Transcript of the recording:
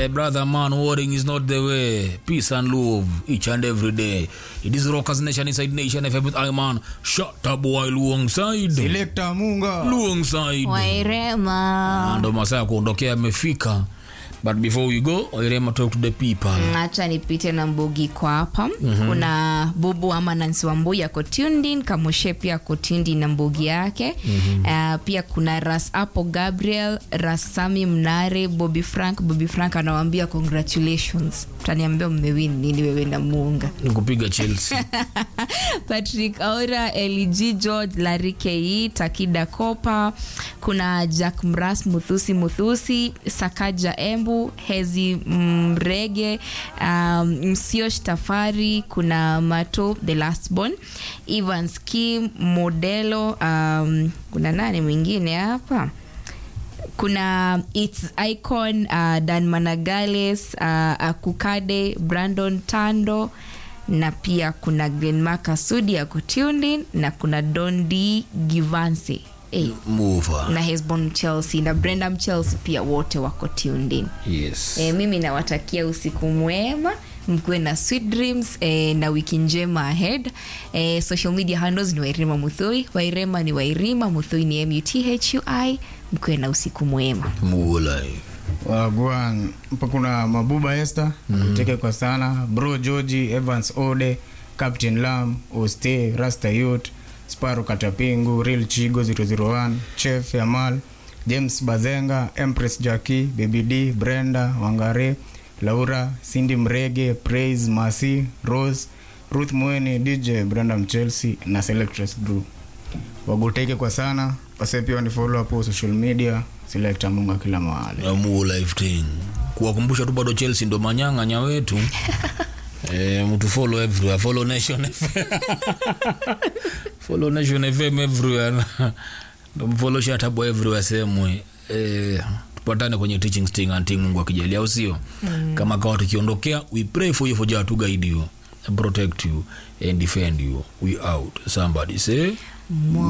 Eh, brother man, warring is not the way. Peace and love each and every day. It is Rockers Nation inside Nation FM with Iman. Shut up boy Luong side. Selector Munga. Luong side. wairema Ndo masaa ya kuondokea amefika. But before we go, Wairema talk to the people. hacha nipite na mbugi kwa hapa mm-hmm. kuna bubu ama nansi wambui ako tuned in kamoshe pia ako tuned in na mbugi yake mm-hmm. uh, pia kuna ras apo gabriel ras sami mnare bobby frank bobby frank anawambia congratulations taniambia mmewin nini wewe na muunga Nikupiga Chelsea. patrick aura lg george larikei takida kopa kuna jack mras muthusi muthusi sakaja embu hezi mrege um, msiosh tafari kuna mato the last born evans kim modelo um, kuna nani mwingine hapa kuna its icon uh, dan managales uh, akukade brandon tando na pia kuna glenmark sudi ako tuned in na kuna don d givanse hey, Mover. na hesbon chelsea na brendam chelsea pia wote wako tuned in Yes. e, mimi nawatakia usiku mwema mkuwe na sweet dreams e, na wiki njema ahead e, social media handles ni wairima muthui wairema ni wairima muthui ni muthui mkuwe na usiku mwema Mulai. Wagwan. Hapa kuna Mabuba Esther. Mteke kwa sana. Bro Georgie, Evans Ode, Captain Lam, Oste, Rasta Youth, Sparo Katapingu, Real Chigo 001, Chef Yamal, James Bazenga, Empress Jackie, Baby D, Brenda, Wangare, Laura, Cindy Mrege, Praise, Masi, Rose, Ruth Mweni, DJ Brandam Chelsea na Selectress Group. Waguteke kwa sana. Wase pia wanifollow hapo social media. Selector Munga kila mahali. Amu life thing. Kuwakumbusha tu bado Chelsea ndo manyang'anya wetu. Eh, mtu follow everywhere. Follow Nation FM. follow Nation FM everywhere. Ndo mfollow Shatabo everywhere sehemu. Eh, tupatane kwenye teaching sting anti Mungu akijalia au sio? Kama kawa tukiondokea, we pray for you for Jah to guide you, protect you and defend you. We out. Somebody say